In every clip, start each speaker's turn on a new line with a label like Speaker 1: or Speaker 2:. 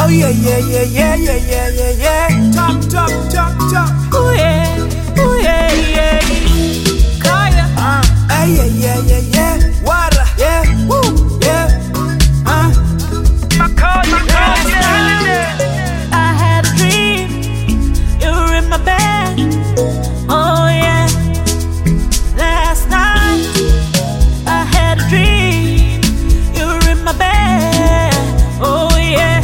Speaker 1: yeah, yeah, yeah, yeah, yeah, yeah, yeah, yeah. Top, top, top, top.
Speaker 2: Ooh yeah, ooh yeah, yeah. Kaya.
Speaker 1: Uh, hey, yeah, yeah, yeah, yeah. Water, yeah, woo, yeah. Uh,
Speaker 2: I had a dream, you were in my bed. Oh yeah. Last night, I had a dream, you were in my bed. Oh yeah.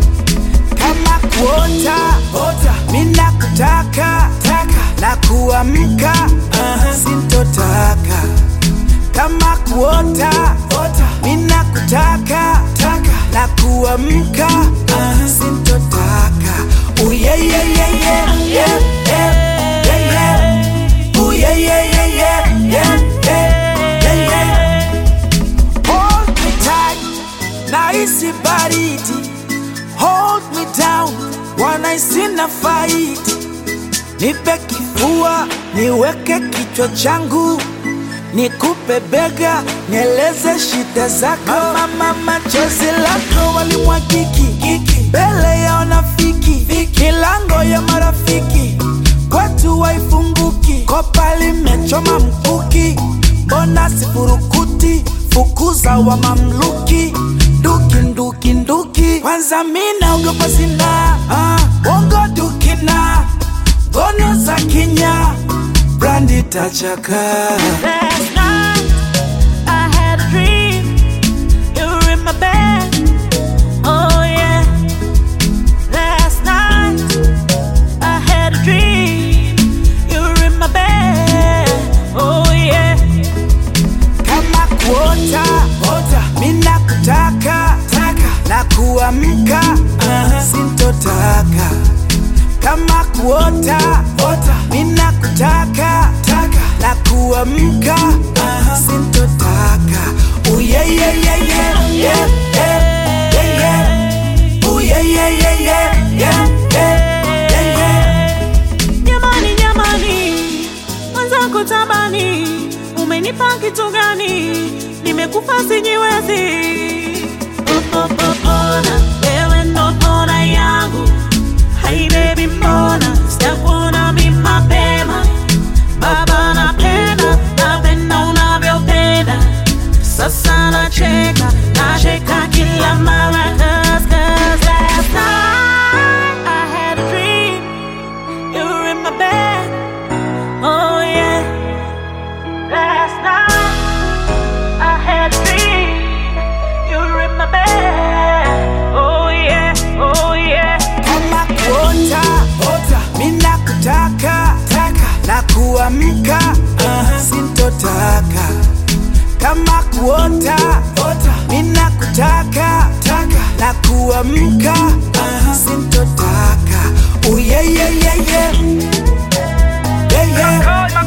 Speaker 1: kama kuota ota, mina kutaka taka na kuamka uh, sintotaka kama kuota ota, mina kutaka taka na kuamka uh, sintotaka Ooh, yeah, yeah, yeah, yeah, yeah, yeah, yeah, yeah. Ooh, yeah, yeah, yeah, yeah, yeah, yeah, yeah, yeah. Hold me tight, nahisi baridi Hold me down, wanaisi na fight. Nipe kifua, niweke kichwa changu, nikupe bega, nieleze shida zako. Mama, mama, chozi lako walimwagiki kiki mbele ya wanafiki, milango ya marafiki kwetu waifunguki, kopa limechoma mkuki, mbona sifurukuti, fukuza wa mamluki nduki nduki nduki, kwanza mina ogopa sina ah, bongo dukina ngono za kinya brandi tachaka
Speaker 2: Last night, I had a dream, you were in my bed. Oh yeah. Last night, I had a dream, you were in my bed. Oh yeah.
Speaker 1: kama kuota ota, mina kutaka taka na kuamka uh, sintotaka kama kuota ota, mina kutaka taka na kuamka uh, sintotaka Ooh, yeah, yeah, yeah, yeah, yeah, yeah, yeah, yeah. Ooh, yeah, yeah, yeah, yeah, yeah, yeah, yeah, yeah.
Speaker 2: Jamani, jamani, mwenzangu tabani, umenipa kitu gani? Nimekufa sijiwezi. Oh, oh, oh, ona, wewe ndo ona yangu. Hai baby, mbona sijakuona mi mapema? Baba napenda, napenda unavyopenda. Sasa nacheka, nacheka kila mara 'cause, 'cause last night I had a dream you were in my bed. Oh yeah. Last night I had a dream. You were in my bed. Oh yeah. Oh yeah.
Speaker 1: kama kuota ota, mina kutaka taka na kuamka uh, sintotaka kama kuota ota, mina kutaka taka na kuamka uh, sintotaka Ooh, yeah, yeah, yeah, yeah. Yeah, yeah.